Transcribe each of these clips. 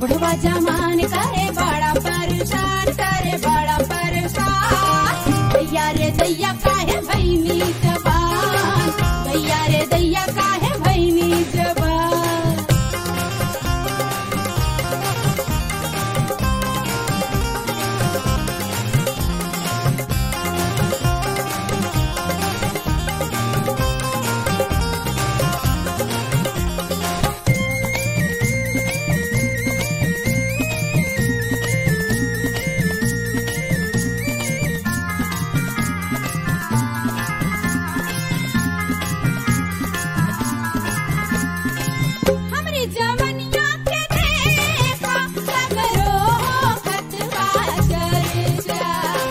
बुढ़वा जमान करे बड़ा परेशान करे बड़ा परेशान दैया रे दैया काहे भैनी जबान दैया रे दैया काहे भैनी जबान हमरी जवनिया के देखा सगरो खतवा चर्चा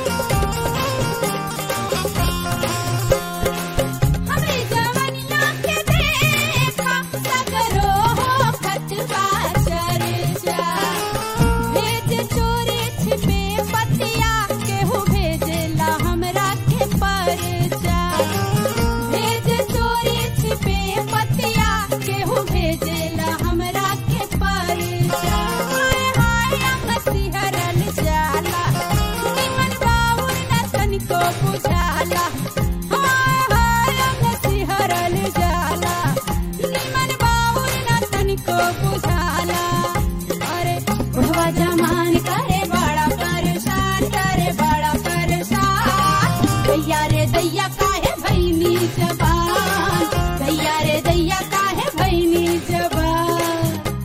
हमरी जवनिया के देखा सगरो खतवा चर्चा भेज चोरी छिपे पतिया केहू भेजला हमरा के परचा भेज चोरी छिपे पतिया केहू भेजेला हमरा के परचा हाय हाय अंगसी हरल जाला निमन बाबुर न तनिको बुझाला हाय हाय अंगसी हरल जाला निमन बाबुर न तनिको बुझाला अरे बुढ़वा जमान करे बड़ा परेशान करे बड़ा परेशान दैया रे दैया काहे भैनी जबान दैया रे दैया काहे भैनी जबान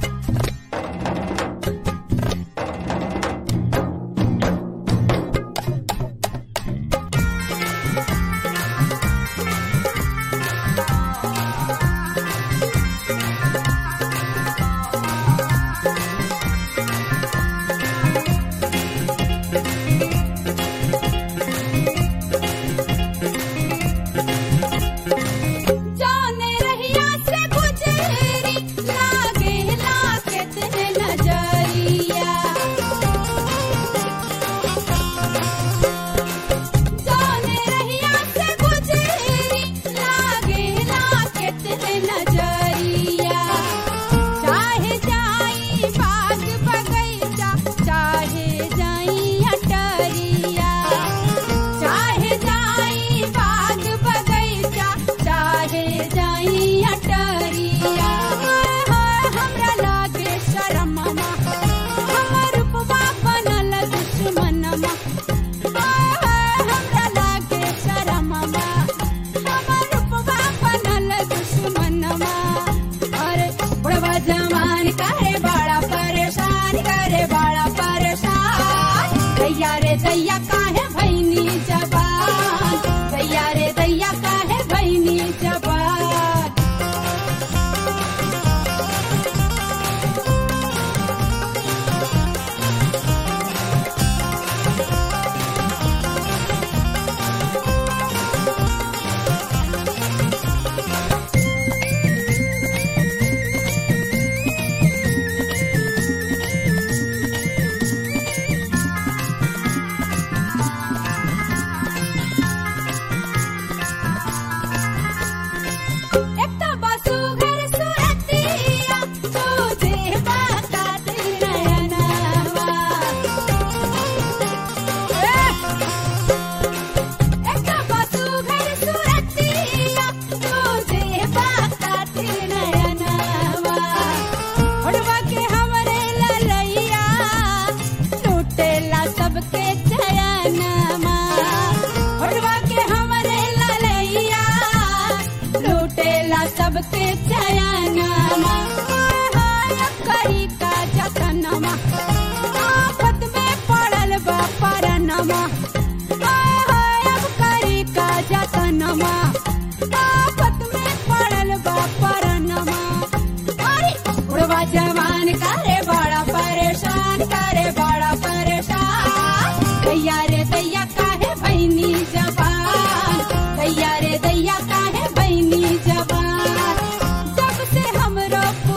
जाने रहिया से गुजरी लागे लागे तेरे नजरिया जाने रहिया से गुजरी लागे लागे तेरे नजरिया चाहे जाई बाग बगैचा चाहे जाई अटरिया चाहे जाई बाग बगैचा चाहे जाई अटरिया हाय हाय हमरा लागे शरममा हमर रूपवा बनल दुश्मनमा हाय हाय हमरा लागे शरममा हमर रूपवा बनल दुश्मनमा अरे बुढ़वा जवान करे बड़ा परेशान करे बड़ा परेशान दैया रे दैया काहे भैनी जबान दैया रे दैया काहे भैनी जबान एकटा बसु घर सुरतिया तुझे बाकात नयनवा एकटा बसु घर सुरतिया तुझे बाकात नयनवा होड़वा के हमरे ललैया लूटेला सबके चयनमा होड़वा के हमरे ललैया लूटेला सबके चयनमा हाय हाय करी का जतनमा आफत में पड़ल बा परनमा हाय हाय अब करी का जतनमा आफत में पड़ल बा परनमा अरे बुढ़वा जवान करे बड़ा परेशान करे बड़ा परेशान दैया रे दैया काहे भैनी जबान दैया रे दैया काहे भैनी जबान जब से हमरो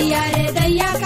दैया रे दैया